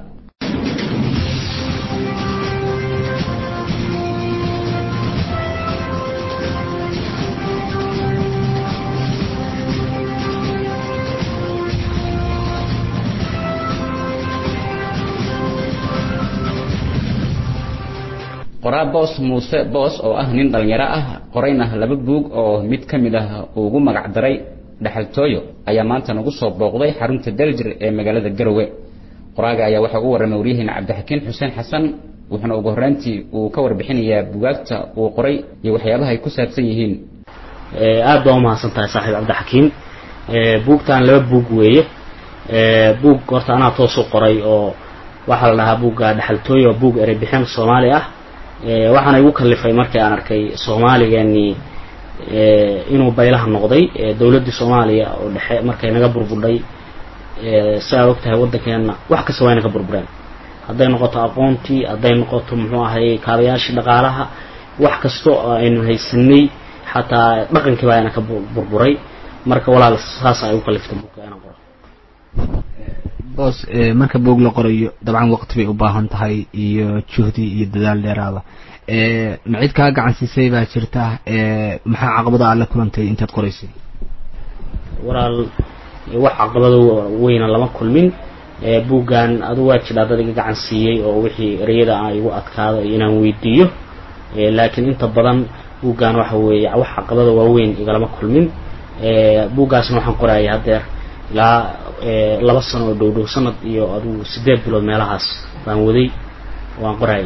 qoraa boos muuse boos oo ah nin dhallinyaro ah qorayna laba buug oo mid ka mid ah uu ugu magac daray dhexaltooyo ayaa maanta nagu soo booqday xarunta daljir ee magaalada garowe qoraaga ayaa waxaa ugu warramay waryaheena cabdixakiin xuseen xasan wuxuuna ugu horreyntii uu ka warbixinayaa bugaagta uu qoray iyo waxyaabaha ay ku saabsan yihiin aad baa umahadsan tahay saaxiib cabdixakiim buugtan laba buug weeye buug horta anaa toosu qoray oo waxaa la dhahaa buugga dhexaltooyo buug ereybixin soomaali ah waxaana igu kalifay markii aan arkay soomaaligeenii inuu baylaha noqday dowladdii soomaaliya oo dhexe markay naga burburdhay si aad og tahay waddankeenna wax kasta waa naga burbureen hadday noqoto aqoontii hadday noqoto muxuu ahay kaabayaashii dhaqaalaha wax kasta oo aynu haysanay xataa dhaqankii baa ina ka burburay marka walaal saas ay u kaliftay buugka inaan qoro boos marka buog la qorayo dabcan waqti bay u baahan tahay iyo juhdi iyo dadaal dheeraada ma cid kaa gacan siisay baa jirta maxaa caqabada aad la kulantay intaad qoraysay walaal wax caqabado weyna lama kulmin buuggan adu waa jidhaa dad iga gacan siiyey oo wixii ereyada aan igu adkaado inaan weydiiyo laakiin inta badan buuggan waxa weeye wax caqabada waaweyn igalama kulmin buuggaasna waxaan qorayay haddeer ilaa laba sano oo dhow dhow sanad iyo adugu sideed bilood meelahaas baan waday waan qorayay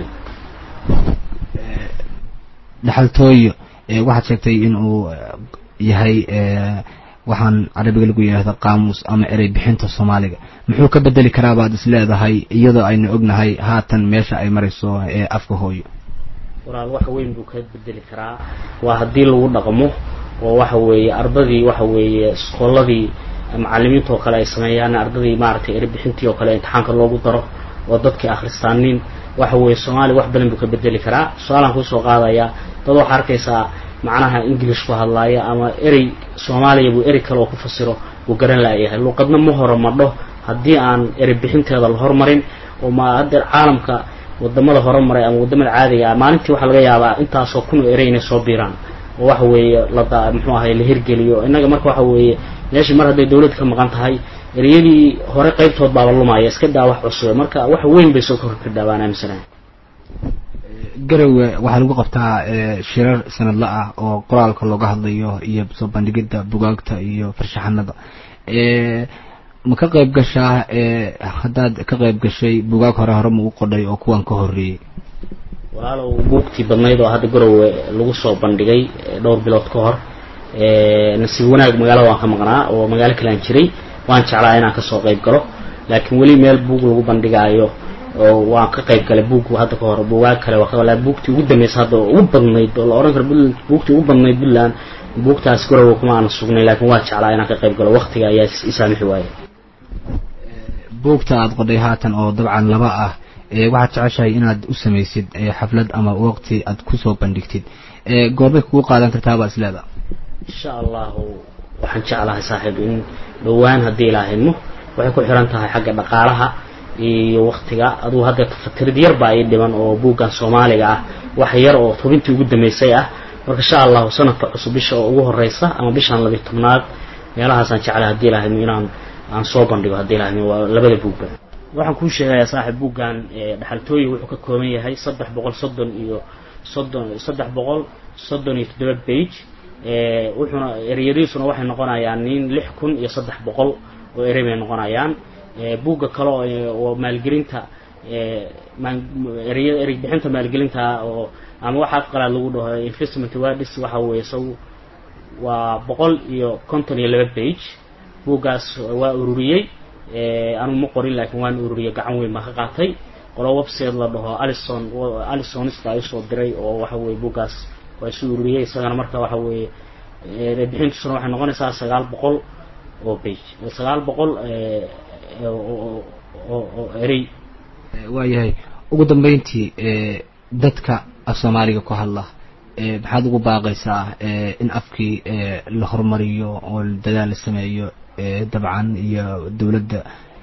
dhexaltooyo waxaad sheegtay inuu yahay waxaan carabiga lagu yidhaahda qaamuus ama erey bixinta soomaaliga muxuu ka bedeli karaa baad is leedahay iyadoo aynu ognahay haatan meesha ay marayso ee afka hooyo walaal wax weyn buu ka bedeli karaa waa haddii lagu dhaqmo oo waxa weeye ardadii waxa weeye iskooladii macalimiinta oo kale ay sameeyaan ardadii maaragtay erebixintii oo kale imtixaanka loogu daro oo dadkii akhristaanin waxa weeye soomaaliya wax badan buu ka bedeli karaa su-aalaan kusoo qaadayaa dad waxaa arkaysaa macnaha english ku hadlaaya ama erey soomaaliya buu erey kale oo ku fasiro uu garan laayahay luuqadna ma horo madho haddii aan erebixinteeda la hormarin oo ma hadda caalamka wadamada horumaray ama wadamada caadiga ah maalintii waxaa laga yaabaa intaasoo kun oo erey inay soo biiraan oo waxa weeye lada muxuu ahay la hirgeliyo innaga marka waxa weeye meeshii mar hadday dawlad ka maqan tahay ereyadii hore qaybtood baaba lumaya iska daa wax cusube marka wax weyn bay soo korkordhaa baan aaminsanahay garowe waxaa lagu qabtaa shirar sanadla ah oo qoraalka looga hadlayo iyo soo bandhigidda bugaagta iyo farshaxanada ma ka qayb gashaa haddaad ka qayb gashay bugaag hore hore ma u qodhay oo kuwan ka horreeyey walaalow buugtii badnayd oo hadda garowe lagu soo bandhigay dhowr bilood ka hor nasiib wanaag magaalada waan ka maqnaa oo magaalo kale aan jiray waan jeclaa inaan kasoo qayb galo laakiin weli meel buug lagu bandhigaayo oo waan ka qayb galay buug hadda ka hor buugaag kale waa ka buugtii ugu dambeysay hadda oo ugu badnayd oo la odhan karo buntland buugtii ugu badnayd puntland buugtaas garowe kuma aana sugnay laakiin waa jeclaa inaan ka qayb galo waqtiga ayaa isaamixi waayay buugta aada qodhay haatan oo dabcan laba ah waxaad jeceshahay inaad u samaysid xaflad ama waqti aad kusoo bandhigtid goorbay kugu qaadan kartaa baa isleeda insha allahu waxaan jeclahay saaxiib in dhowaan haddii ilaahayno waxay ku xiran tahay xagga dhaqaalaha iyo waktiga aduu hadda fatirid yar baa ii dhiman oo buuggan soomaaliga ah wax yar oo hubintii ugu dambeysay ah marka insha allahu sanadka cusub bisha oo ugu horeysa ama bishan labiy tobnaad meelahaasaan jeclay haddii ilaahayno inaan aan soo bandhigo haddii ilaahayno waa labada buugba waxaan kuu sheegayaa saaxiib buuggan dhaxaltooyi wuxuu ka kooban yahay saddex boqol soddon iyo soddon saddex boqol soddon iyo toddoba bage wuxuuna ereyadiisuna waxay noqonayaan nin lix kun iyo saddex boqol oo erey bay noqonayaan buugga kale oo maalgelinta erey erey bixinta maalgelinta oo ama waxa af qalaad lagu dhaho investment wadis waxa weeye isagu waa boqol iyo konton iyo laba bage buuggaas waa ururiyey anigu ma qorin laakiin waan ururiyey gacan weyn baan ka qaatay qolo website la dhaho alison alisonista ay usoo diray oo waxa weeye buuggaas waa isu ururiyey isagana marka waxa weeye bixintusuna waxay noqonaysaa sagaal boqol oo bage sagaal boqol oo erey waayahay ugu dambeyntii dadka af soomaaliga ku hadla maxaad ugu baaqaysaa in afkii la horumariyo oo dadaal la sameeyo dabcan iyo dawladda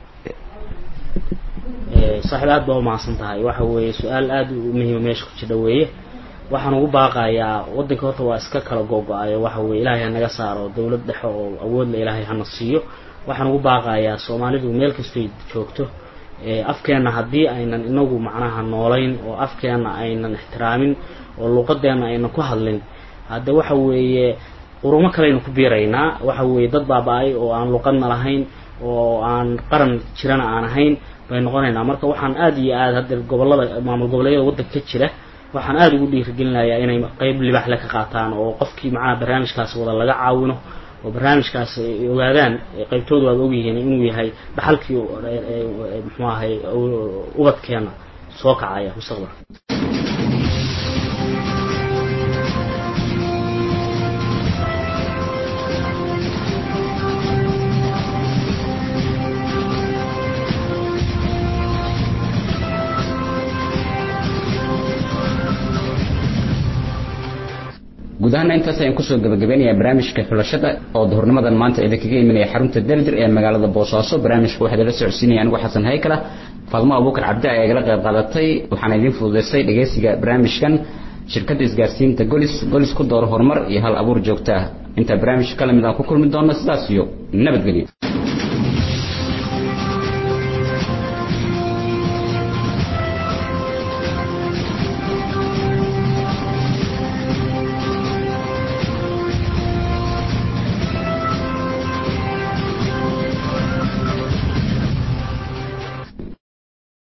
saaxiib aad baa umahadsan tahay waxa weeye su-aal aada u muhiima meesha ku jira weeye waxaan ugu baaqayaa waddanka horta waa iska kala go-go-ayo waxa weye ilaahay ha naga saaro dawlad dhexe oo awoodla ilaahay hana siiyo waxaan ugu baaqayaa soomaalidu meel kastay joogto afkeenna haddii aynan inagu macnaha noolayn oo afkeenna aynan ixtiraamin oo luuqadeenna aynan ku hadlin hadde waxa weeye qurumo kaleynu ku biiraynaa waxa weeye dad baaba-ay oo aan luuqadna lahayn oo aan qaran jirana aan ahayn bay noqonaynaa marka waxaan aada iyo aada hadda gobolada maamul goboleedyada waddanka ka jira waxaan aada ugu dhiirigelinayaa inay qeyb libaaxle ka qaataan oo qofkii macnaha barnaamijkaas wada laga caawino oo barnaamijkaas ay ogaadaan qeybtoodu waad ogyihiin inuu yahay dhaxalkii muxuu ahay ubadkeena soo kacaya mustaqbalka guud ahaana intaas ayaan kusoo gabagabeynayaa barnaamijka xulashada oo duhurnimadan maanta idinkaga imanaya xarunta derdir ee magaalada boosaaso barnaamijka waxaa idinla socodsiinaya anigu xasan haykala faadmo abuukar cabdi ayaa igala qayb qaadatay waxaana idiin fududaystay dhegeysiga barnaamijkan shirkadda isgaarsiinta golis golis ku dooro horumar iyo hal abuur joogta ah intaa barnaamijka kala mid aan ku kulmi doonno sidaas iyo nabadgelyo